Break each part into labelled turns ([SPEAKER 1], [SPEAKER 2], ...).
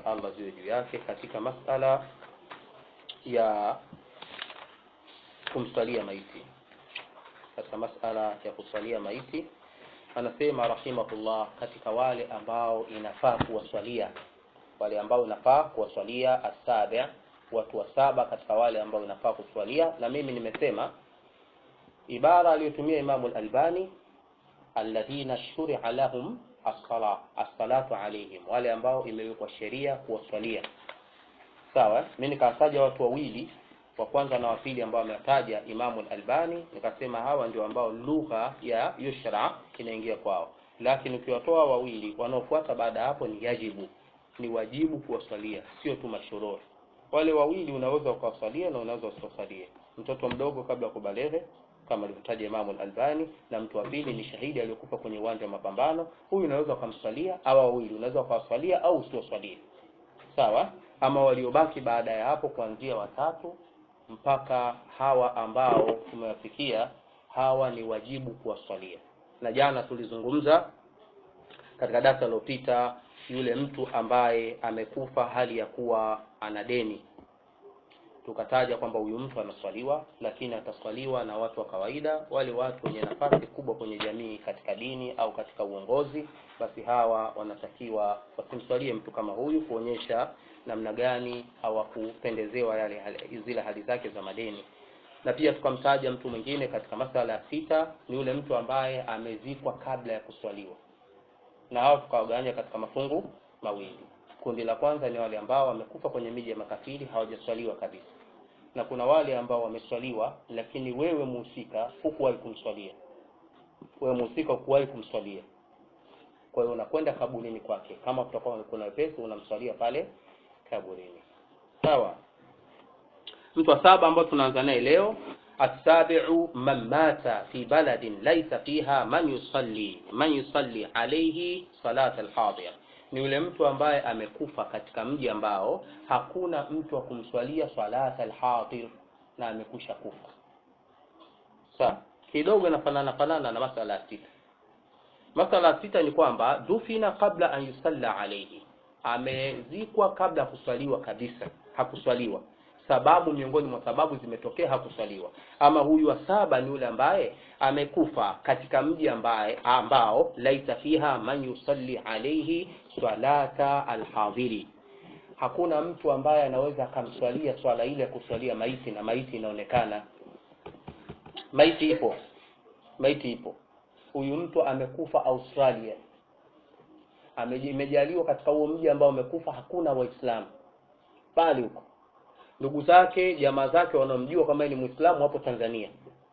[SPEAKER 1] za Allah ziwe juu yake katika masala ya kumsalia maiti katika masala ya kusalia maiti anasema rahimahullah katika wale ambao inafaa kuwaswalia wale ambao inafaa kuwaswalia asabi watu wa saba katika wale ambao inafaa kuswalia na mimi nimesema ibara aliyotumia Imamu al-Albani alladhina shuria lahum as-sala as-salatu alayhim wale ambao imewekwa sheria kuwaswalia sawa mimi nikataja watu wawili wa kwanza na wa pili ambao ametaja Imamu al-Albani nikasema hawa ndio ambao lugha ya yushra inaingia kwao lakini ukiwatoa wawili wanaofuata baada ya hapo ni yajibu ni wajibu kuwasalia sio tu mashururi wale wawili unaweza ukawasalia na unaweza usiwasalie mtoto mdogo kabla ya kubaleghe kama alivyotaja Imamu al-Albani na mtu wa pili ni shahidi aliyokufa kwenye uwanja wa mapambano huyu unaweza ukamsalia au wawili unaweza ukawasalia au usiwasalie sawa ama waliobaki baada ya hapo kuanzia watatu mpaka hawa ambao tumewafikia hawa ni wajibu kuwaswalia na jana tulizungumza katika darasa lililopita yule mtu ambaye amekufa hali ya kuwa ana deni tukataja kwamba huyu mtu anaswaliwa lakini ataswaliwa na watu wa kawaida wale watu wenye nafasi kubwa kwenye jamii katika dini au katika uongozi basi hawa wanatakiwa wasimswalie mtu kama huyu kuonyesha namna gani hawakupendezewa yale zile hali zake za madeni na pia tukamtaja mtu mwingine katika masala ya sita ni yule mtu ambaye amezikwa kabla ya kuswaliwa na hao tukawagawanya katika mafungu mawili kundi la kwanza ni wale ambao wamekufa kwenye miji ya makafiri hawajaswaliwa kabisa na kuna wale ambao wameswaliwa lakini wewe muhusika hukuwahi kumswalia wewe muhusika hukuwahi kumswalia kwa hiyo unakwenda kaburini kwake kama kutakuwa kuna wepesi unamswalia pale kaburini sawa mtu wa saba ambao tunaanza naye leo السابع من مات في بلد ليس فيها من يصلي من يصلي عليه صلاة الحاضر ni yule mtu ambaye amekufa katika mji ambao hakuna mtu wa kumswalia salata alhadir na amekusha kufa sawa kidogo inafanana fanana na masala ya sita masala ya sita ni kwamba dufina kabla an yusalla alayhi amezikwa kabla kuswaliwa kabisa hakuswaliwa sababu miongoni mwa sababu zimetokea hakuswaliwa ama huyu wa saba ni yule ambaye amekufa katika mji ambaye ambao laisa fiha man yusalli alayhi salata alhadhiri hakuna mtu ambaye anaweza akamswalia swala ile ya kuswalia maiti na maiti inaonekana maiti ipo maiti ipo huyu mtu amekufa Australia imejaliwa katika huo mji ambao amekufa hakuna waislamu bali huko ndugu zake jamaa zake wanaomjua kama ni muislamu hapo Tanzania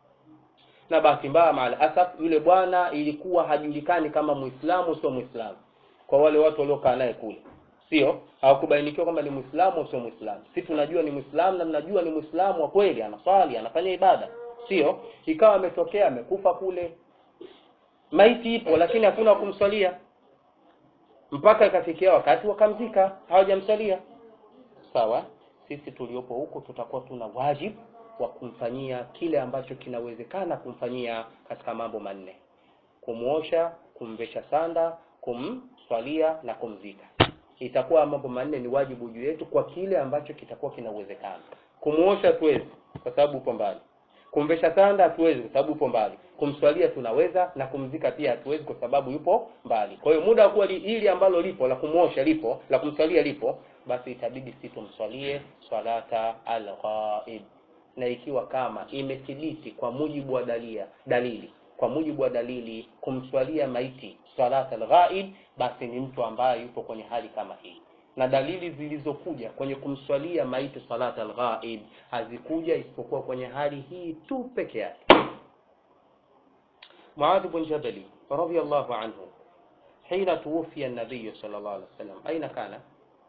[SPEAKER 1] na bahati mbaya maal asaf yule bwana ilikuwa hajulikani kama muislamu sio muislamu kwa wale watu waliokaa naye kule sio hawakubainikiwa kwamba ni muislamu au sio muislamu si tunajua ni muislamu na mnajua ni muislamu wa kweli anaswali anafanya ibada sio ikawa ametokea amekufa kule maiti ipo lakini hakuna kumswalia mpaka ikafikia wakati wakamzika hawajamswalia sawa sisi tuliopo huko tutakuwa tuna wajibu wa kumfanyia kile ambacho kinawezekana kumfanyia katika mambo manne kumuosha kumvesha sanda kumswalia na kumzika itakuwa mambo manne ni wajibu juu yetu kwa kile ambacho kitakuwa kina uwezekano kumuosha hatuwezi kwa sababu upo mbali kumvesha sanda hatuwezi kwa sababu upo mbali kumswalia tunaweza na kumzika pia hatuwezi kwa sababu yupo mbali kwa hiyo muda wa kuwa hili ambalo lipo la kumuosha lipo la kumswalia lipo basi itabidi si tumswalie swalata alghaib na ikiwa kama imethibiti kwa mujibu wa dalia dalili kwa mujibu wa dalili kumswalia maiti swalata alghaib basi ni mtu ambaye yupo kwenye hali kama hii na dalili zilizokuja kwenye kumswalia maiti salata alghaib hazikuja isipokuwa kwenye hali hii tu peke yake Muadh bin Jabal radiyallahu anhu حين توفي النبي صلى الله عليه وسلم أين كان؟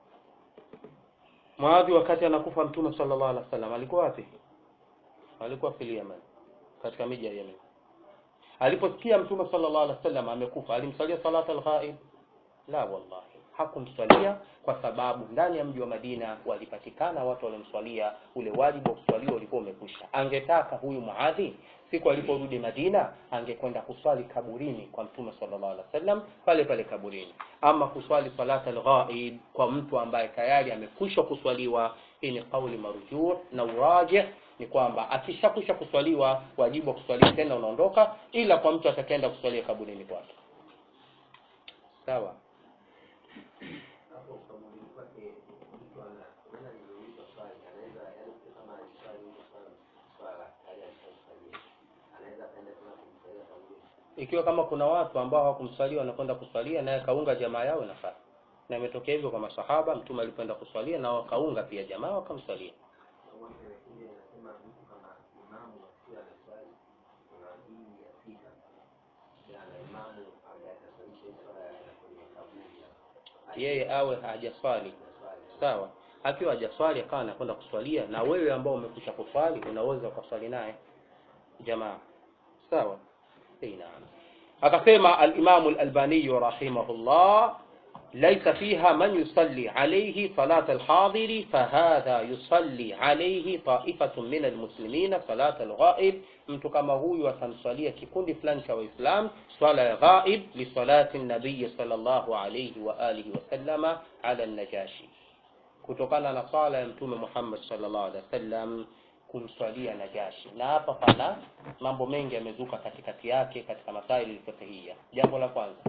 [SPEAKER 1] Muadhi wakati anakufa Mtume sallallahu alaihi wasallam alikuwa wapi? Alikuwa fil Yemen, katika miji ya Yemen. Aliposikia Mtume sallallahu alaihi wasallam amekufa, alimsalia salata al-ghaib? La wallahi, hakumswalia kwa sababu ndani ya mji wa Madina walipatikana watu waliomswalia, ule wajibu wa kuswalia ulikuwa umekwisha. Angetaka huyu Muadhi siku aliporudi Madina angekwenda kuswali kaburini kwa Mtume sallallahu alaihi wasallam pale pale kaburini, ama kuswali salata al-ghaib kwa mtu ambaye tayari amekwisha kuswaliwa. Hii ni kauli marujuu na urajih ni kwamba akishakwisha kuswaliwa wajibu wa kuswalia tena unaondoka, ila kwa mtu atakaenda kuswalia kaburini kwake. Sawa.
[SPEAKER 2] hapo kaburini kwake mtu ana maana niliulizwa swali anaweza yaani mtu kama aliswali mtu swala swala hali alishaifanyia anaweza akaenda tena kumsalia kaburini
[SPEAKER 1] Ikiwa kama kuna watu ambao hawakumswalia wanakwenda kuswalia naye kaunga jamaa yao inafaa, na imetokea hivyo kwa masahaba. Mtume alipoenda kuswalia na wakaunga pia jamaa wakamswalia.
[SPEAKER 2] Pamoja na kile inasema mtu kama imamu akiwa anaswali kuna dini ya sita na imamu ambaye ataswalisha hii swala ya kwenye kaburi
[SPEAKER 1] Yeye awe hajaswali
[SPEAKER 2] anaswali
[SPEAKER 1] sawa, akiwa hajaswali akawa anakwenda kuswalia, na wewe ambao umekwisha kuswali unaweza ukaswali naye jamaa, sawa. Eh, naam. Akasema al-Imam al-Albani rahimahullah ليس فيها من يصلي عليه صلاة الحاضر فهذا يصلي عليه طائفة من المسلمين صلاة الغائب mtu kama huyu atamswalia kikundi fulani cha Waislam swala ya ghaib lisalati nabii sallallahu alayhi wa alihi wasallama ala najashi, kutokana na swala ya Mtume Muhammad sallallahu alaihi wasallam kumswalia Najashi. Na hapa pana mambo mengi yamezuka katikati yake katika masaili alfiqhiyya. Jambo la kwanza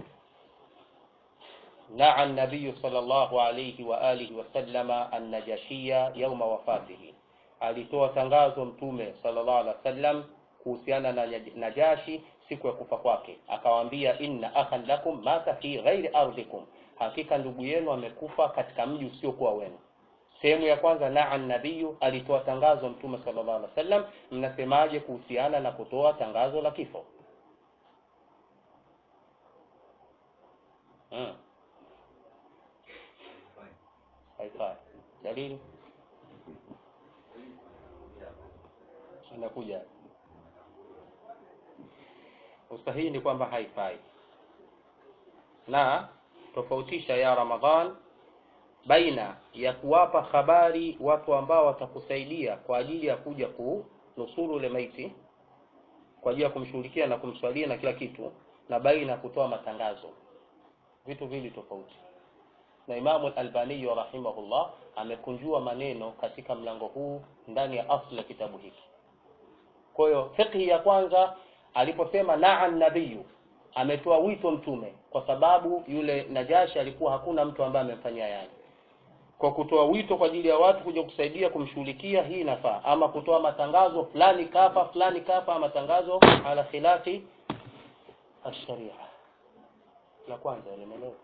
[SPEAKER 1] naa nabiyu sallallahu alayhi wa alihi wasallama annajashia yauma wafatihi, alitoa tangazo Mtume sallallahu alaihi wasallam kuhusiana na Najashi siku ya kufa kwake, akawaambia inna akhan lakum mata fi ghairi ardhikum, hakika ndugu yenu amekufa katika mji usiokuwa wenu. Sehemu ya kwanza, naa nabiyu, alitoa tangazo Mtume sallallahu alaihi wasallam. Mnasemaje kuhusiana na kutoa tangazo la kifo? Hmm. Haifai. Dalili inakuja usahihi ni kwamba haifai, na tofautisha ya Ramadhan baina ya kuwapa habari watu ambao watakusaidia kwa ajili ya kuja kunusuru ule maiti kwa ajili ya kumshughulikia na kumswalia na kila kitu, na baina ya kutoa matangazo, vitu vili tofauti na Imamu Al-Albani rahimahullah amekunjua maneno katika mlango huu ndani ya asli ya kitabu hiki. Kwa hiyo fiqhi ya kwanza aliposema naa nabiyu, ametoa wito mtume, kwa sababu yule Najashi alikuwa hakuna mtu ambaye amemfanyia yani. Kwa kutoa wito kwa ajili ya watu kuja kusaidia kumshughulikia, hii inafaa. Ama kutoa matangazo fulani kafa, fulani kafa, matangazo ala khilafi ash-sharia. La kwanza limeeleweka.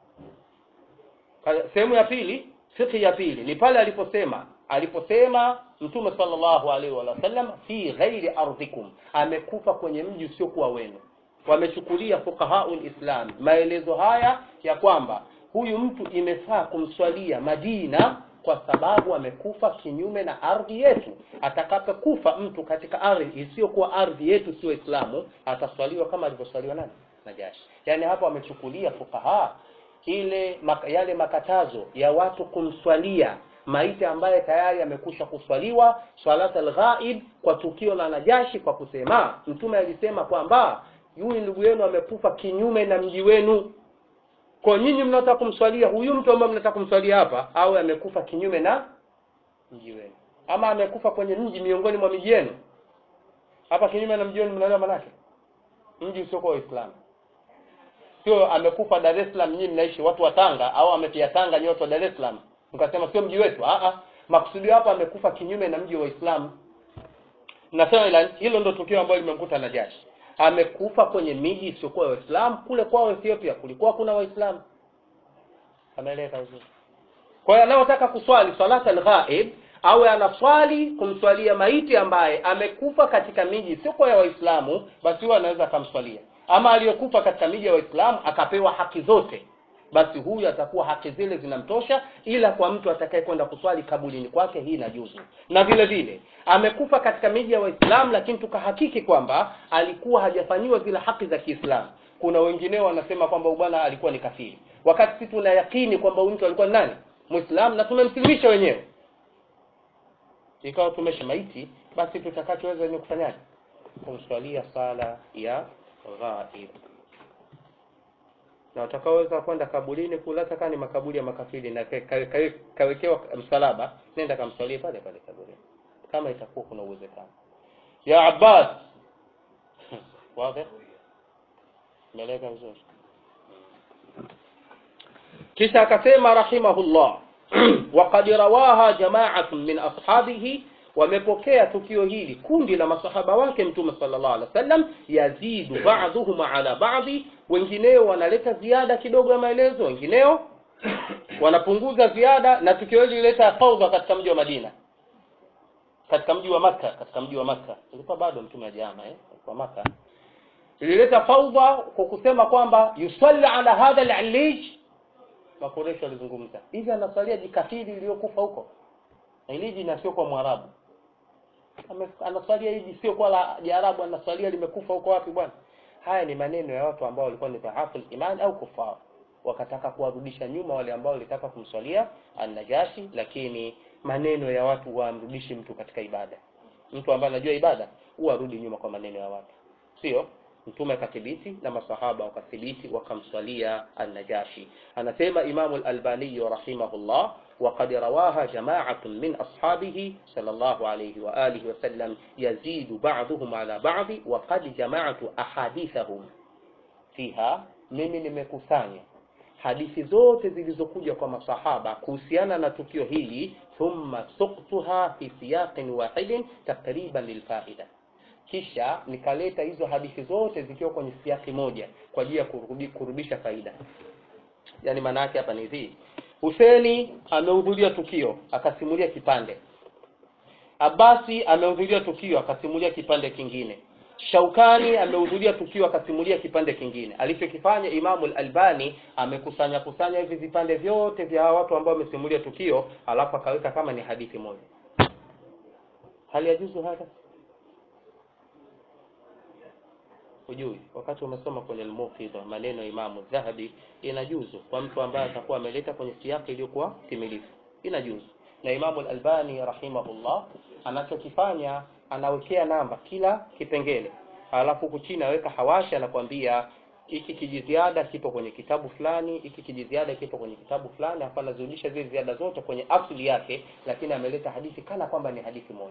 [SPEAKER 1] Sehemu ya pili, fikhi ya pili ni pale aliposema aliposema Mtume sallallahu alaihi wasallam fi ghairi ardhikum, amekufa kwenye mji usiokuwa wenu. Wamechukulia fuqahaul Islam maelezo haya ya kwamba huyu mtu imefaa kumswalia Madina kwa sababu amekufa kinyume na ardhi yetu. Atakapokufa mtu katika ardhi isiyokuwa ardhi yetu, sio Islamu, ataswaliwa kama alivyoswaliwa nani? Najashi. Yani hapa wamechukulia fuqaha ile maka, yale makatazo ya watu kumswalia maiti ambaye tayari amekusha kuswaliwa swalata alghaib kwa tukio la Najashi, kwa kusema mtume alisema kwamba huyu ndugu yenu amekufa kinyume na mji wenu. Kwa nyinyi mnataka kumswalia huyu mtu ambaye mnataka kumswalia hapa, au amekufa kinyume na mji wenu, ama amekufa kwenye mji miongoni mwa miji yenu. Hapa kinyume na mji wenu, mnaelewa manake mji usiokuwa Waislamu sio amekufa Dar es Salaam, nyinyi mnaishi watu wa Tanga, au amefia Tanga, nyote wa Dar es Salaam, mkasema sio mji wetu. Ah ah, makusudi hapa amekufa kinyume na mji wa Uislamu. Nasema ila hilo ndio tukio ambalo limemkuta Najashi, amekufa kwenye miji isiyokuwa Waislamu. Kule kwao Ethiopia kulikuwa kuna Waislamu, ameeleka vizuri. Kwa hiyo anayotaka kuswali salata al-ghaib awe anaswali kumswalia maiti ambaye amekufa katika miji isiyokuwa ya Waislamu, basi huyo anaweza akamswalia ama aliyekufa katika miji ya Waislamu akapewa haki zote, basi huyu atakuwa haki zile zinamtosha, ila kwa mtu atakaye kwenda kuswali kaburini kwake hii inajuzu. Na vile vile amekufa katika miji ya Waislamu, lakini tukahakiki kwamba alikuwa hajafanyiwa zile haki za Kiislamu. Kuna wengineo wanasema kwamba bwana alikuwa ni kafiri, wakati sisi tuna yakini kwamba huyu mtu alikuwa ni nani muislamu na tumemsilimisha wenyewe ikawa tumesha maiti basi tutakachoweza ni kufanyaje kumswalia sala ya ghaib na utakaoweza kwenda kaburini kula hata kama ni makaburi ya makafiri na ka- ka- ka- kawekewa msalaba nenda kamswalie pale pale kaburini kama itakuwa kuna uwezekano ya abbas wazi meleka vizuri kisha akasema rahimahullah waqad rawaha jama'atun min ashabihi wamepokea tukio hili kundi la masahaba wake mtume sallallahu alaihi wasallam yazidu ba'dhuhum ala ba'dhi wengineo wanaleta ziada kidogo ya maelezo wengineo wanapunguza ziada na tukio hili lileta fauza katika mji wa Madina katika mji wa Makka katika mji wa Makka ilikuwa bado mtume hajama eh kwa Makka ilileta fauda kwa kusema kwamba yusalli ala hadha al-alij makoresho walizungumza hivi anasalia jikafiri iliyokufa huko na iliji na sio kwa mwarabu Ame- anasalia hivi sio kwa la jarabu anasalia limekufa huko wapi bwana haya ni maneno ya watu ambao walikuwa ni dhaafu imani au kufar wakataka kuwarudisha nyuma wale ambao walitaka kumswalia an-najashi lakini maneno ya watu wamrudishi mtu katika ibada mtu ambaye anajua ibada huwa arudi nyuma kwa maneno ya watu sio mtume akathibiti na masahaba wakathibiti wakamswalia an-najashi anasema imamu al-albani rahimahullah وقد رواها جماعة من أصحابه صلى الله عليه وآله وسلم يزيد بعضهم على بعض وقد جمعت أحاديثهم fiha mimi nimekusanya hadithi zote zilizokuja kwa masahaba kuhusiana na tukio hili thumma suktuha fi siyaqin wahidin takriban lilfaida kisha nikaleta hizo hadithi zote zikiwa kwenye siaki moja kwa ajili ya kurudi, kurudisha faida yani maana yake hapa ni hivi Huseni amehudhuria tukio akasimulia kipande Abasi amehudhuria tukio akasimulia kipande kingine Shaukani amehudhuria tukio akasimulia kipande kingine. Alichokifanya Imamu al-Albani amekusanya kusanya hivi vipande vyote vya hawa watu ambao wamesimulia tukio, alafu akaweka kama ni hadithi moja. Hali ya juzu hata hujui, wakati umesoma kwenye al-Muqidha maneno ya Imamu Dhahabi, inajuzu kwa mtu ambaye atakuwa ameleta kwenye siyaki iliyokuwa timilifu, inajuzu. Na Imamu al-Albani rahimahullah anachokifanya anawekea namba kila kipengele alafu huku chini aweka hawasha anakwambia hiki kijiziada kipo kwenye kitabu fulani hiki kijiziada kipo kwenye kitabu fulani hapa anazirudisha zile ziada zote kwenye asili yake lakini ameleta hadithi kana kwamba ni hadithi moja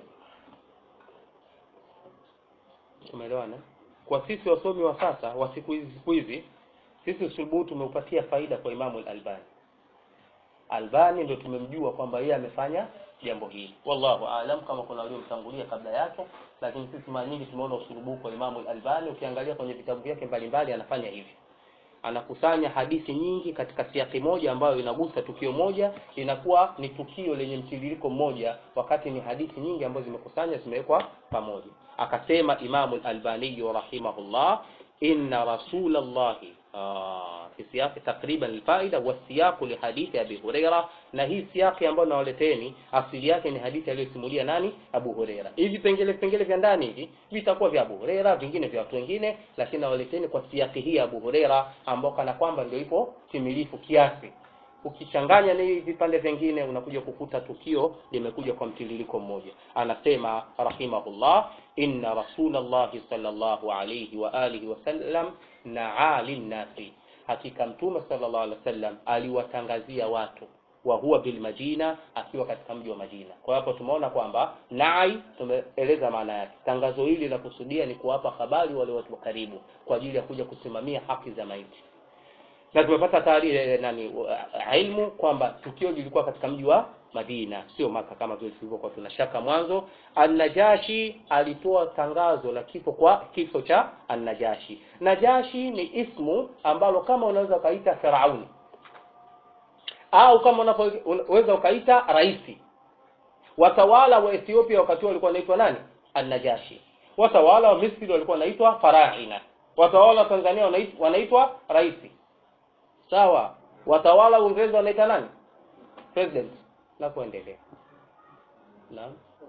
[SPEAKER 1] tumeelewana kwa sisi wasomi wa sasa wa siku hizi siku hizi sisi usubuhu tumeupatia faida kwa Imamu al-Albani Albani ndio tumemjua kwamba yeye amefanya jambo hili wallahu aalam kama kuna waliomtangulia kabla yake lakini sisi mara nyingi tumeona usurubu kwa Imamu al-Albani ukiangalia kwenye vitabu vyake mbalimbali anafanya hivi anakusanya hadithi nyingi katika siaki moja ambayo inagusa tukio moja inakuwa ni tukio lenye mtiririko mmoja wakati ni hadithi nyingi ambazo zimekusanywa zimewekwa pamoja akasema Imamu al-Albani rahimahullah inna rasulallahi في سياق تقريبا الفائده والسياق لحديث ابي هريره na hii siaki ambayo nawaleteni asili yake ni hadithi aliyosimulia nani Abu Huraira hivi pengele pengele vya ndani hivi vitakuwa vya Abu Huraira vingine vya watu wengine lakini nawaleteni kwa siaki hii ya Abu Huraira ambao kana kwamba ndio ipo timilifu kiasi ukichanganya na hivi vipande vingine unakuja kukuta tukio limekuja kwa mtiririko mmoja anasema rahimahullah inna rasulallahi sallallahu alayhi wa alihi wasallam naa linnasi hakika mtume sallallahu alaihi wasallam aliwatangazia watu wa huwa bil Madina akiwa katika mji wa Madina. Kwa hapo tumeona kwamba nai tumeeleza maana yake. Tangazo hili la kusudia ni kuwapa habari wale watu wa karibu kwa ajili ya kuja kusimamia haki za maiti. Na tumepata taarifa nani ilmu kwamba tukio lilikuwa katika mji wa Madina, sio Maka kama vile tulivyokuwa tunashaka mwanzo. An-Najashi alitoa tangazo la kifo kwa kifo cha An-Najashi. Najashi ni ismu ambalo kama unaweza ukaita Firauni au kama unaweza ukaita raisi. Watawala wa Ethiopia wakati walikuwa wanaitwa nani? An-Najashi. Watawala wa Misri walikuwa wanaitwa Faraina. Watawala wa Tanzania wanaitwa, wanaitwa raisi. Sawa. Watawala wa Uingereza wanaita nani? President. Na kuendelea. Naam.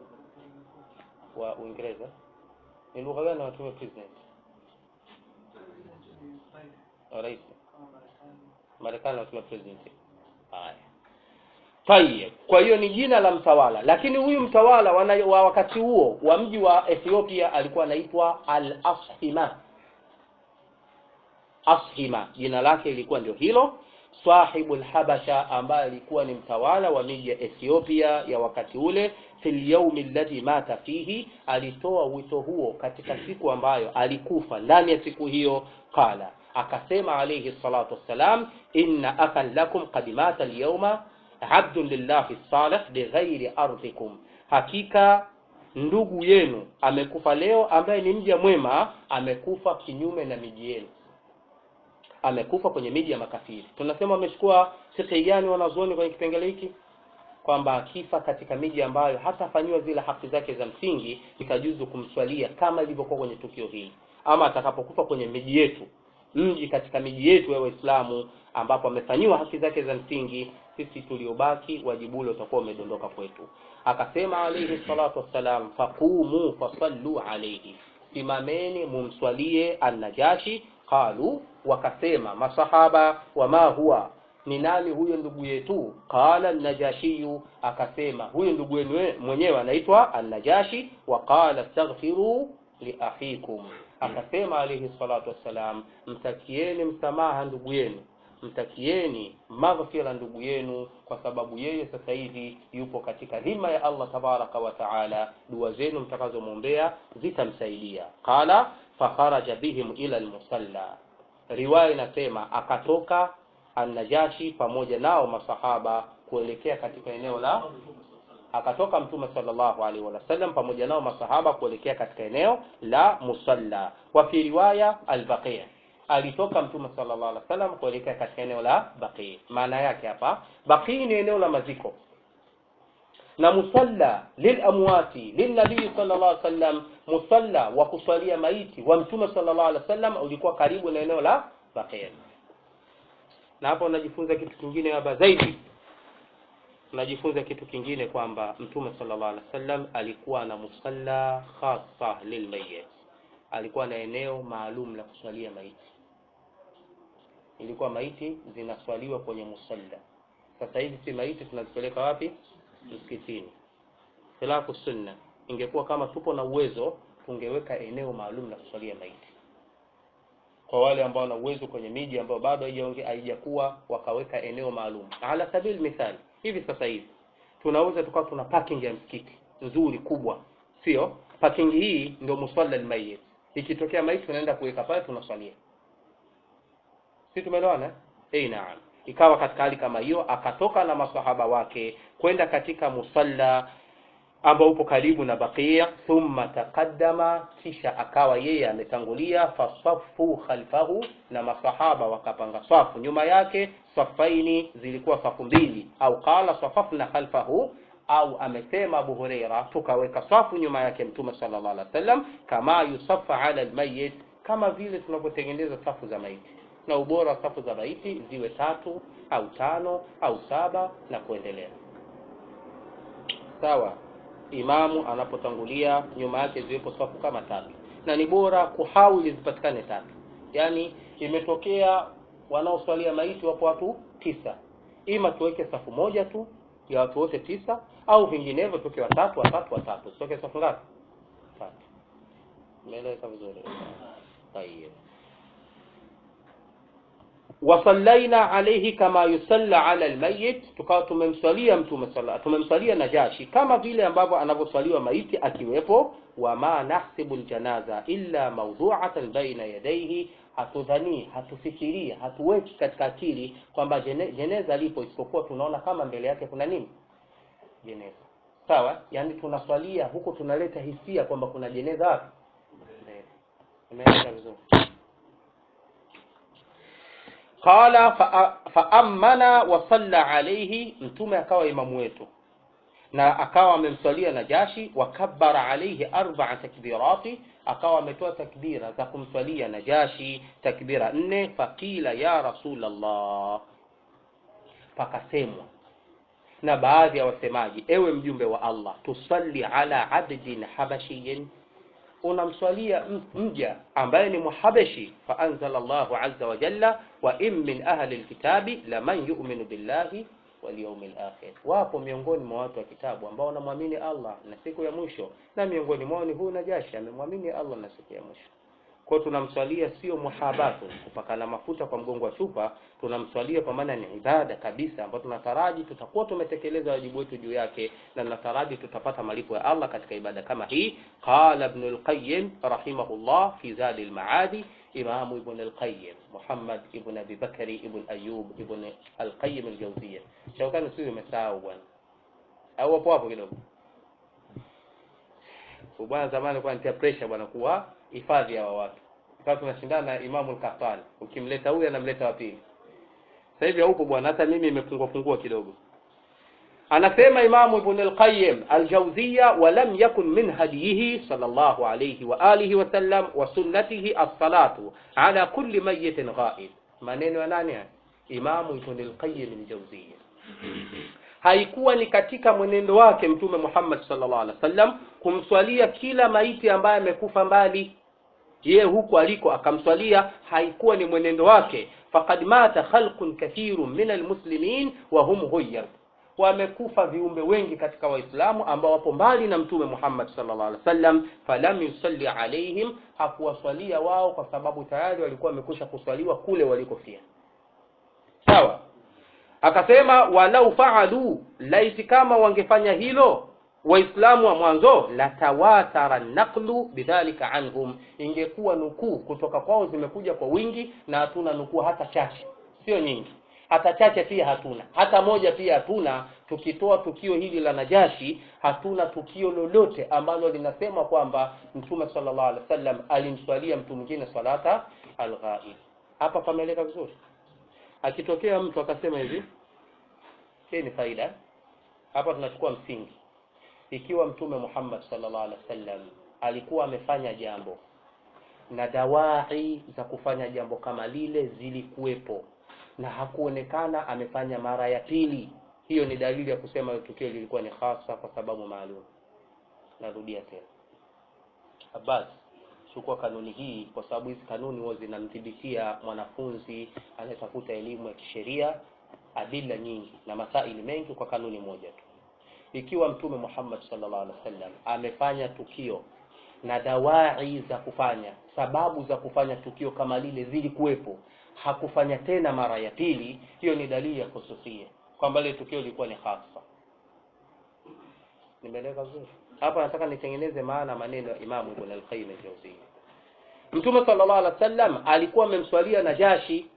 [SPEAKER 1] Wa Uingereza ni lugha gani wanatumia president? Rais. Marekani hatuna president. Haya. Tayeb. Kwa hiyo ni jina la mtawala, lakini huyu mtawala wana, wa wakati huo wa mji wa Ethiopia alikuwa anaitwa Al-Ashima. Ashima jina lake ilikuwa ndio hilo, sahibul habasha, ambaye alikuwa ni mtawala wa miji ya Ethiopia ya wakati ule. Fil yaumi alladhi mata fihi, alitoa wito huo katika siku ambayo alikufa ndani ya siku hiyo. Qala, akasema alayhi salatu wassalam, inna akhan lakum qad mata alyawma abdun lillahi salih bighairi ardhikum, hakika ndugu yenu amekufa leo, ambaye ni mja mwema, amekufa kinyume na miji yenu amekufa kwenye miji ya makafiri. Tunasema wamechukua fikhi gani wanazuoni kwenye kipengele hiki? Kwamba akifa katika miji ambayo hatafanyiwa zile haki zake za msingi, ikajuzu kumswalia kama ilivyokuwa kwenye tukio hili, ama atakapokufa kwenye miji yetu, mji katika miji yetu ya Waislamu ambapo amefanyiwa haki zake za msingi, sisi tuliobaki wajibu ule utakuwa umedondoka kwetu. Akasema alayhi salatu wassalam, faqumu fasallu alayhi, simameni mumswalie an-Najashi qalu wakasema masahaba wama huwa ni nani huyo ndugu yetu qala najashiyu akasema huyo ndugu wenu mwenyewe anaitwa an-najashi wa qala astaghfiru li akhikum akasema alayhi salatu wassalam mtakieni msamaha ndugu yenu mtakieni maghfira ndugu yenu kwa sababu yeye sasa hivi yupo katika dhima ya Allah tabaraka wa taala dua zenu mtakazomwombea zitamsaidia qala fakharaja bihim ila almusalla riwaya inasema akatoka An-Najashi pamoja nao masahaba kuelekea katika eneo la akatoka Mtume sallallahu alaihi wasallam pamoja nao masahaba kuelekea katika eneo la musalla. Wa fi riwaya al-Baqi, alitoka Mtume sallallahu alaihi wasallam kuelekea katika eneo la Baqi. Maana yake hapa Baqi ni eneo la maziko na musalla lilamwati lilnabii sallallahu alaihi wasallam, musalla wa kuswalia maiti wa Mtume sallallahu alaihi wasallam ulikuwa karibu na eneo la Baqi. Na hapo unajifunza kitu kingine hapa zaidi, unajifunza kitu kingine kwamba Mtume sallallahu alaihi wasallam alikuwa na musalla khassa lilmayyit, alikuwa na eneo maalum la kuswalia maiti. Ilikuwa maiti zinaswaliwa kwenye musalla. Sasa hivi si maiti tunazipeleka wapi? Msikitini. Khilafu sunna, ingekuwa kama tupo na uwezo tungeweka eneo maalum la kuswalia maiti kwa wale ambao wana uwezo kwenye miji ambayo bado haijakuwa wakaweka eneo maalum. Ala sabili mithali, hivi sasa hivi tunaweza tukawa tuna parking ya msikiti nzuri kubwa, sio? Parking hii ndio musalla almayyit, ikitokea maiti tunaenda kuweka pale, tunaswalia. Si tumeelewana? Eh, naam. Ikawa katika hali kama hiyo, akatoka na masahaba wake kwenda katika musalla ambao upo karibu na Baqia, thumma taqaddama, kisha akawa yeye ametangulia, fasafu khalfahu, na masahaba wakapanga safu nyuma yake, safaini zilikuwa safu mbili, au qala safafna khalfahu, au amesema Abu Huraira, tukaweka safu nyuma yake Mtume sallallahu alaihi wasallam, kama yusafa ala almayyit, kama vile tunavyotengeneza safu za maiti, na ubora wa safu za maiti ziwe tatu au tano au saba na kuendelea, sawa imamu anapotangulia nyuma yake ziwepo safu kama tatu, na ni bora kuhawili zipatikane tatu. Yaani imetokea wanaoswalia maiti wapo watu tisa, ima tuweke safu moja tu ya watu wote tisa, au vinginevyo tuweke watatu watatu watatu, tuweke safu ngapi? Tatu. Umeeleweka vizuri? Tayeb. wasallaina alayhi kama yusalla ala almayyit, tukawa tumemswalia mtume sala tumemswalia Najashi kama vile ambavyo anavyoswaliwa maiti akiwepo. Wama nahsibu aljanaza illa mawdu'atan baina yadayhi, hatudhani hatufikirii hatuweki katika akili kwamba jene, jeneza lipo, isipokuwa tunaona kama mbele yake kuna nini, jeneza. Sawa, yani tunaswalia huku tunaleta hisia kwamba kuna jeneza wapi mbele. Umeeleza vizuri. Qala faamana fa wa salla alayhi, mtume akawa imamu wetu na akawa amemswalia Najashi. Wakabbara alayhi arba'a takbirati, akawa ametoa takbira za kumswalia Najashi takbira nne. Faqila ya Rasulullah, pakasemwa na baadhi ya wasemaji, ewe mjumbe wa Allah, tusalli ala abdin habashiyin, unamswalia m- mja ambaye ni muhabeshi faanzala llahu aza wajalla wa in min ahli lkitabi laman yuminu billahi walyaumi lakhir wapo miongoni mwa watu wa kitabu ambao wanamwamini allah na siku ya mwisho na miongoni mwao ni huyu najashi amemwamini allah na siku ya mwisho kwao tunamswalia sio muhabatu kupakana mafuta kwa mgongo wa chupa tunamswalia kwa maana ni ibada kabisa ambayo tunataraji tutakuwa tumetekeleza wajibu wetu juu yake na tunataraji tutapata malipo ya allah katika ibada kama hii qala ibnu lqayim rahimahullah fi zadi lmaadi imamu ibn alqayim muhammad ibn abi bakari ibn ayub ibn alqayim aljauzia shaukani sisi umesahau bwana au wapo hapo kidogo bwana zamani alikuwa anitia pressure bwana kuwa hifadhi hawa watu sasa tunashindana na imamu al-Qahtani ukimleta huyu anamleta wa pili sasa hivi haupo bwana hata mimi imefungua fungua kidogo anasema imamu ibn al-qayyim al-jawziyya wa lam yakun min hadiyihi sallallahu alayhi wa alihi wa sallam wa sunnatihi as-salatu ala kulli mayyitin ghaib maneno ya nani haya imamu ibn al-qayyim al-jawziyya haikuwa ni katika mwenendo wake mtume Muhammad sallallahu alaihi wasallam kumswalia kila maiti ambaye amekufa mbali yeye huku aliko akamswalia haikuwa ni mwenendo wake faqad mata khalqun kathirun min almuslimin wa hum ghayyar wamekufa viumbe wengi katika waislamu ambao wapo mbali na mtume Muhammad sallallahu alaihi wasallam falam yusalli alaihim hakuwaswalia wao kwa sababu tayari walikuwa wamekwisha kuswaliwa kule walikofia sawa akasema walau faalu laiti kama wangefanya hilo waislamu wa mwanzo latawatara naqlu bidhalika anhum ingekuwa nukuu kutoka kwao zimekuja kwa wingi na hatuna nukuu hata chache sio nyingi hata chache pia hatuna hata moja pia hatuna tukitoa tukio hili la najashi hatuna tukio lolote ambalo linasema kwamba mtume sallallahu alaihi wasallam alimswalia mtu mwingine salata alghaib hapa pameeleka vizuri akitokea mtu akasema hivi hii ni faida hapa tunachukua msingi ikiwa mtume Muhammad sallallahu alaihi wasallam alikuwa amefanya jambo na dawai za kufanya jambo kama lile zilikuwepo na hakuonekana amefanya mara ya pili hiyo ni dalili ya kusema tukio lilikuwa ni hasa kwa sababu maalum narudia tena Abbas chukua kanuni hii kwa sababu hizi kanuni huwa zinamthibitia mwanafunzi anayetafuta elimu ya kisheria adila nyingi na masaili mengi kwa kanuni moja tu ikiwa mtume Muhammad sallallahu alaihi wasallam amefanya tukio na dawai za kufanya sababu za kufanya tukio kama lile zilikuwepo hakufanya tena mara ya pili hiyo ni dalili ya kususia kwamba ile tukio lilikuwa ni hasa nimeeleza vizuri hapa nataka nitengeneze maana maneno ya Imamu Ibn al-Qayyim al-Jawziyya Mtume sallallahu alaihi wasallam alikuwa amemswalia Najashi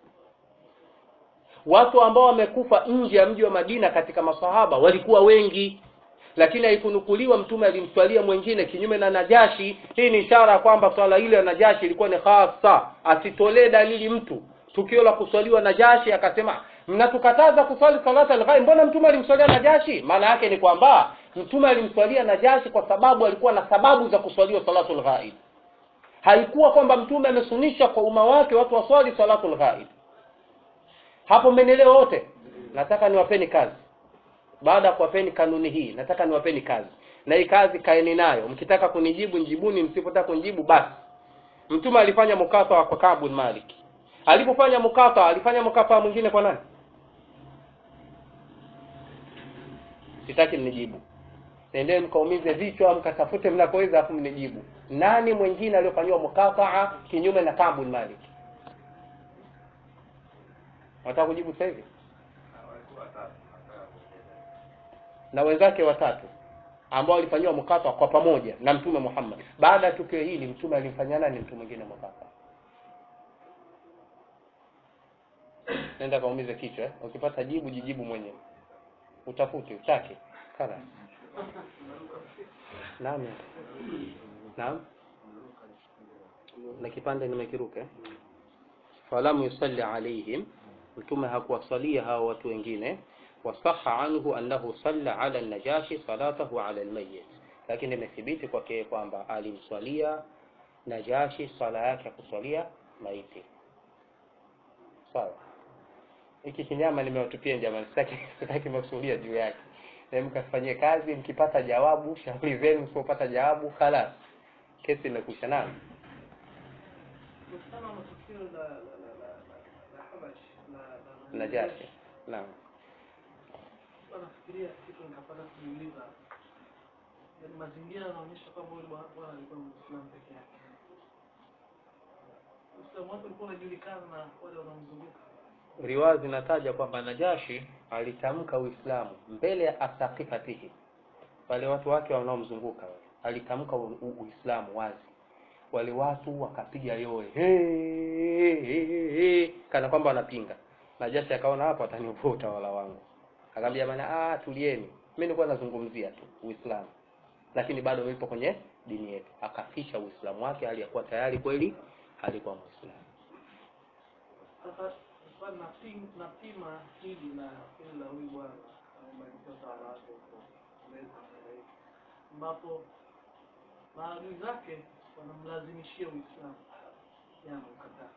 [SPEAKER 1] watu ambao wamekufa nje ya mji wa Madina katika masahaba walikuwa wengi lakini haikunukuliwa mtume alimswalia mwingine kinyume na Najashi hii ni ishara kwamba swala ile ya Najashi ilikuwa ni hasa asitolee dalili mtu tukio la kuswaliwa Najashi akasema mnatukataza kuswali salata al-ghaib mbona mtume alimswalia Najashi maana yake ni kwamba mtume alimswalia Najashi kwa sababu alikuwa na sababu za kuswaliwa salatul ghaib haikuwa kwamba mtume amesunisha kwa umma wake watu waswali salatul ghaib hapo mmenielewa wote nataka niwapeni kazi baada ya kuwapeni kanuni hii nataka niwapeni kazi na hii kazi kaeni nayo mkitaka kunijibu njibuni msipotaka kunijibu basi mtume alifanya mukata kwa Ka'b bin Malik alipofanya mukata alifanya mukata mwingine kwa nani sitaki mnijibu nendeni mkaumize vichwa mkatafute mnakoweza afu mnijibu nani mwingine aliyofanyiwa mukataa kinyume na Ka'b bin Malik Wataka kujibu sasa hivi? Na wenzake watatu ambao walifanyiwa mkata kwa pamoja na Mtume Muhammad. Baada ya tukio hili Mtume alimfanyia nani mtu mwingine mkata? Nenda kaumize kichwa eh? Ukipata jibu jijibu mwenyewe. Utafute, utake. Kana. Naam. Naam. Na kipande nimekiruka eh? falam yusalli alaihim mtume hakuwasalia hao watu wengine wasaha anhu annahu salla ala najashi salatahu ala almayyit lakini imethibiti kwake kwamba alimswalia najashi sala yake ya kuswalia maiti sawa hiki kinyama nimewatupia jamani sitaki sitaki masuhulia juu yake na mkafanyie kazi mkipata jawabu shauri zenu msipopata jawabu khalas kesi imekwisha nani
[SPEAKER 3] Kutokana na tukio la la la la la- la Habash la la
[SPEAKER 1] najashi naam
[SPEAKER 3] Sasa nafikiria kitu nikapata kujiuliza, yaani mazingira yanaonyesha kwamba yule bwana bwana alikuwa Muislamu peke yake. Uislamu wake ulikuwa unajulikana na wale wanaomzunguka.
[SPEAKER 1] riwaya zinataja kwamba najashi alitamka uislamu mbele ya asaqifatihi wale watu wake wanaomzunguka wale. alitamka u- u- uislamu wazi wale watu wakapiga yowe hey, hey, hey, hey, kana kwamba wanapinga najashi akaona hapo atanivua utawala wangu akamwambia bana ah tulieni mimi nilikuwa nazungumzia tu uislamu lakini bado nipo kwenye dini yetu akafisha uislamu wake hali ya kuwa tayari kweli alikuwa muislamu
[SPEAKER 3] Sasa sasa napima napima hili na hili la huyu bwana amemaliza utawala wake huko Mbezi sasa hivi, ambapo maadui zake wanamlazimishia Uislamu yeye anaukataa.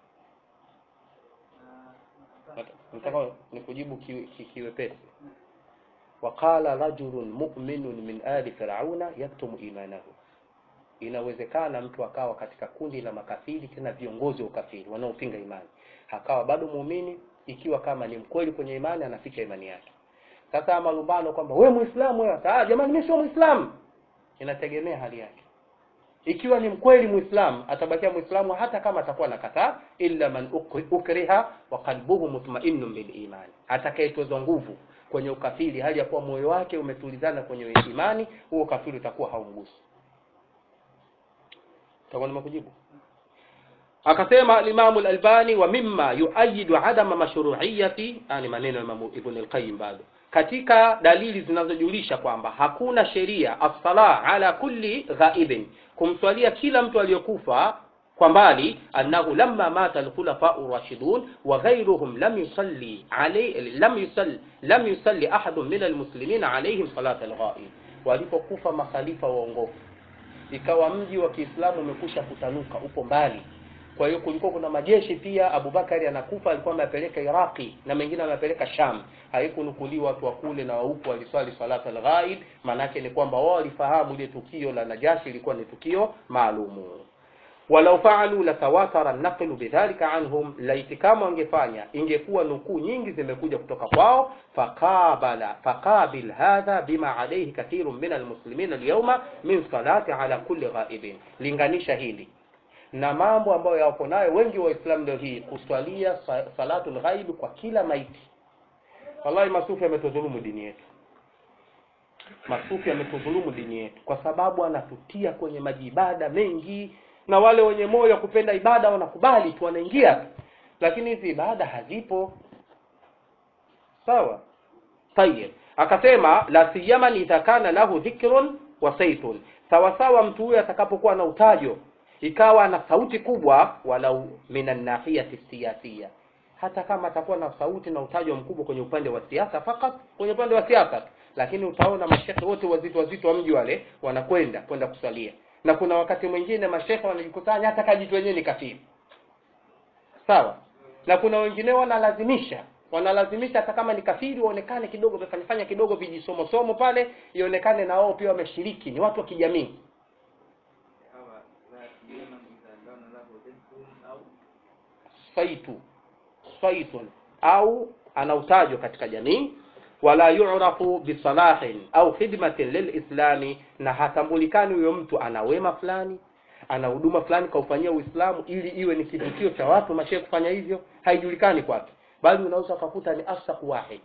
[SPEAKER 3] Na- nakataa.
[SPEAKER 1] nataka nikujibu ki- ki- kiwepesi waqala rajulun mu'minun min ali firauna yaktumu imanahu inawezekana mtu akawa katika kundi la makafiri tena viongozi wa ukafiri wanaopinga imani akawa bado muumini ikiwa kama ni mkweli kwenye imani anaficha imani yake sasa malumbano kwamba we muislamu wewe ah jamani mimi sio muislamu inategemea hali yake ikiwa ni mkweli muislamu atabakia muislamu hata kama atakuwa nakataa illa man ukri- ukriha wa qalbuhu mutma'innun bil iman atakayetozwa nguvu kwenye ukafiri hali ya kuwa moyo wake umetulizana kwenye imani huo ukafiri utakuwa haumgusi takuwa nimekujibu akasema al-Imam al-Albani wa mimma yuayidu adama mashru'iyyati yani maneno ya Imam Ibn al-Qayyim bado katika dalili zinazojulisha kwamba hakuna sheria as-sala ala kulli ghaibin kumswalia kila mtu aliyokufa kwa mbali annahu lamma mata al-khulafa ar-rashidun wa ghayruhum lam yusalli alayhi lam yusalli lam yusalli ahadun min al-muslimin alayhim salat al-ghaib walipokufa makhalifa waongofu ikawa mji wa Kiislamu umekusha kutanuka upo mbali kwa hiyo kulikuwa kuna majeshi pia Abubakari anakufa alikuwa amepeleka Iraqi na mengine amepeleka Sham haikunukuliwa watu wa kule na wa huku waliswali salata al-ghaib maanake ni kwamba wao walifahamu ile tukio la Najashi ilikuwa ni tukio maalumu walau faalu latawatara naqlu bidhalika anhum laiti kama wangefanya ingekuwa nukuu nyingi zimekuja kutoka kwao faqabala faqabil hadha bima alayhi kathirun min almuslimin alyawma min salati ala kulli ghaibin linganisha hili na mambo ambayo yapo nayo wengi wa Islam leo hii kuswalia sa- salatul ghaib kwa kila maiti wallahi masufi ametudhulumu dini yetu masufi ametudhulumu dini yetu kwa sababu anatutia kwenye majibada mengi na wale wenye moyo wa kupenda ibada wanakubali tu wanaingia tu lakini hizi ibada hazipo sawa tayeb akasema la siyama idha kana lahu dhikrun wa saitun sawa sawa mtu huyo atakapokuwa na utajo ikawa na sauti kubwa walau minan nahiyati siyasiya hata kama atakuwa na sauti na utajo mkubwa kwenye upande wa siasa fakat kwenye upande wa siasa tu. lakini utaona mashekhe wote wazito wazito wa mji wale wanakwenda kwenda kusalia na kuna wakati mwingine mashekhe wanajikusanya hata kajitu wenyewe ni kafiri sawa na kuna wengine wanalazimisha wanalazimisha hata kama ni kafiri waonekane kidogo wamefanyafanya kidogo vijisomosomo pale ionekane na wao pia wameshiriki ni watu wa kijamii
[SPEAKER 4] hawa la siyama idha kana lahu dhikrun au
[SPEAKER 1] saitu saitun au ana utajo katika jamii wala yu'rafu bisalahin au khidmatin lilislami na hatambulikani huyo mtu ana wema fulani ana huduma fulani kaufanyia uislamu ili iwe ni kivutio cha watu mashehe kufanya hivyo haijulikani kwake bali unaweza ukakuta ni afsaq wahid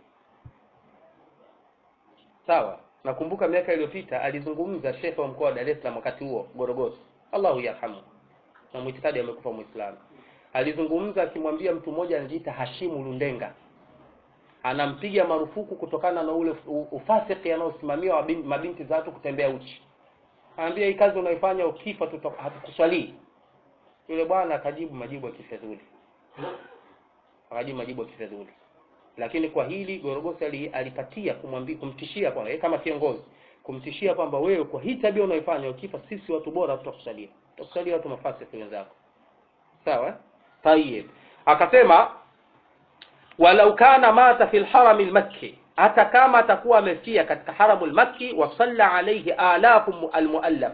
[SPEAKER 1] sawa nakumbuka miaka iliyopita alizungumza shekhe wa mkoa wa Dar es Salaam wakati huo Gorogosi Allahu yarhamu na mwitikadi amekufa muislamu alizungumza akimwambia mtu mmoja anajiita Hashimu Lundenga anampiga marufuku kutokana na ule u- ufasiki anaosimamia wa bin- mabinti za watu kutembea uchi anaambia hii kazi unaifanya ukifa tuta- hatukuswalii yule bwana akajibu majibu ya kifedhuli akajibu majibu ya kifedhuli lakini kwa hili Gorogosi ali- alipatia kumwambia kumtishia kwamba yeye kama kiongozi kumtishia kwamba wewe kwa hii tabia unaifanya ukifa sisi watu bora tutakusalia tutakusalia watu mafasiki wenzako sawa eh? tayeb akasema walau kana mata fi lharami lmakki hata kama atakuwa amefia katika haramu lmakki wa salla alayhi alafu mu- almuallafa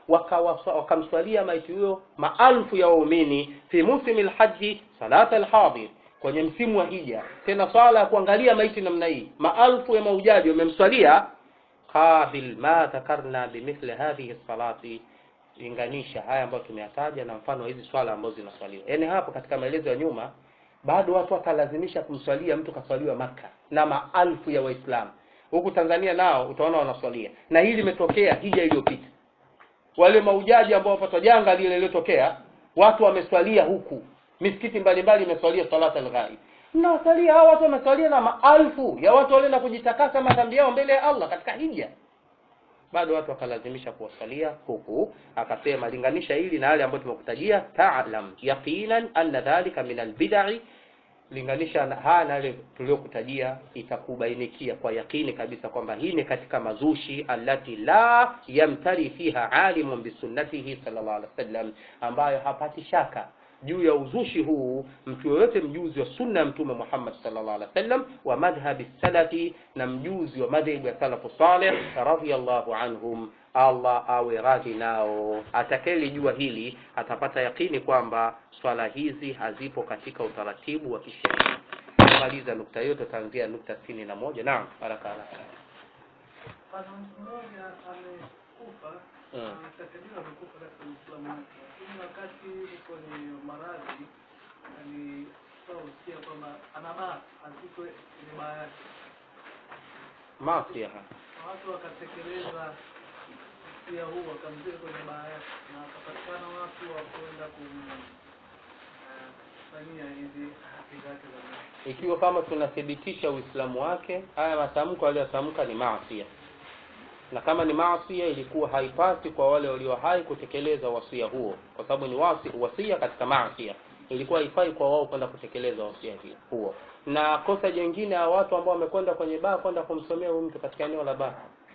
[SPEAKER 1] wakawa- wakamswalia maiti huyo maalfu ya waumini fi musimi lhaji salata alhadir kwenye msimu wa hija tena swala ya kuangalia maiti namna hii maalfu ya maujaji wamemswalia qabil ma dhakarna bimithli hadhihi salati linganisha haya ambayo tumeyataja na mfano wa hizi swala ambazo zinaswaliwa yaani hapo katika maelezo ya nyuma bado watu wakalazimisha kumswalia mtu kaswaliwa maka na maalfu ya waislamu huku tanzania nao utaona wanaswalia na hili limetokea hija iliyopita wale maujaji ambao wapatwa janga lile lililotokea watu wameswalia huku misikiti mbalimbali imeswalia salata alghaib mnawasalia hao watu wameswalia na maalfu ya watu walienda kujitakasa madhambi yao mbele ya allah katika hija bado watu wakalazimisha kuwasalia huku akasema linganisha hili na yale ambayo tumekutajia ta'lam yaqinan anna dhalika min albid'i linganisha na- haya na yale tuliyokutajia itakubainikia kwa yakini kabisa kwamba hii ni katika mazushi allati la yamtari fiha alimun bisunnatihi sallallahu alaihi wasallam ambayo hapati shaka juu ya uzushi huu mtu yoyote mjuzi wa sunna ya mtume Muhammad sallallahu alaihi wasallam wa madhhabi salafi na mjuzi wa madhhabu ya salafu salih radhiyallahu anhum Allah awe radhi nao atakayelijua hili atapata yakini kwamba swala hizi hazipo katika utaratibu wa kisheria kumaliza nukta hiyo tutaanzia nukta sitini na moja naam haraka haraka
[SPEAKER 3] Pana mtu mmoja amekufa,
[SPEAKER 1] Mm.
[SPEAKER 3] anatakadiriwa amekufa katika Uislamu wake, lakini wakati yuko kwenye maradhi alitoa usia kwamba anabaa azikwe kwenye baa yake,
[SPEAKER 1] maasi haya
[SPEAKER 3] na watu wakatekeleza usia huu, wakamzika kwenye baa yake, na wakapatikana watu wa kwenda kumfanyia hizi haki zake za mwisho.
[SPEAKER 1] ikiwa kama tunathibitisha uislamu wake haya matamko aliyotamka ni maasia na kama ni maasia ilikuwa haipasi kwa wale walio hai kutekeleza wasia huo kwa sababu ni wasi, wasia katika maasia ilikuwa haifai kwa wao kwenda kutekeleza wasia hi- huo na kosa jingine ya watu ambao wamekwenda kwenye baa kwenda kumsomea huyu mtu katika eneo la baa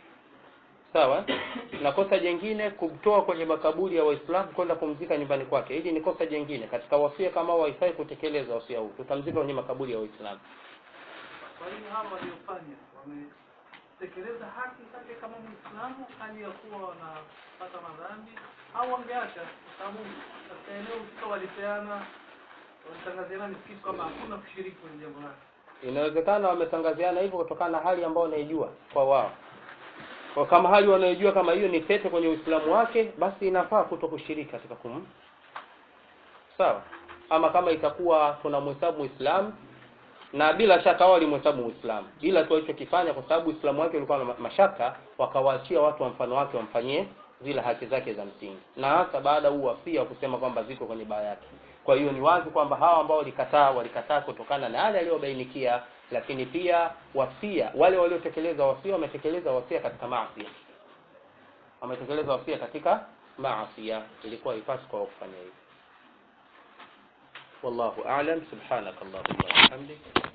[SPEAKER 1] sawa na kosa jingine kumtoa kwenye makaburi ya waislamu kwenda kumzika nyumbani kwake hili ni kosa jingine katika wasia kama hao haifai kutekeleza wasia huu tutamzika kwenye makaburi ya waislamu
[SPEAKER 3] Kwa hiyo hawa waliofanya wametekeleza haki zake kama Muislamu hali ya kuwa wanapata madhambi au wangeacha, kwa sababu katika eneo husika walipeana walitangaziana misikiti kwamba hakuna kushiriki kwenye jambo lake.
[SPEAKER 1] inawezekana wametangaziana hivyo kutokana na hali ambayo wanaijua kwa wao kwa kama hali wanaijua kama hiyo ni tete kwenye uislamu wake basi inafaa kuto kushiriki katika kum sawa ama kama itakuwa tunamhesabu muislamu na bila shaka wao walimhesabu muislamu ila tu walichokifanya kwa sababu uislamu wake ulikuwa na ma- mashaka wakawaachia watu wa mfano wake wamfanyie zile haki zake za msingi na hasa baada huu wasia wa kusema kwamba ziko kwenye baa yake kwa hiyo ni wazi kwamba hawa ambao walikataa walikataa kutokana na yale aliyobainikia lakini pia wasia wale waliotekeleza wasia wametekeleza wasia katika maasi wametekeleza wasia katika maasi ilikuwa ipasi kwa wao kufanya hivyo wallahu a'lam subhanakallahumma wa bihamdik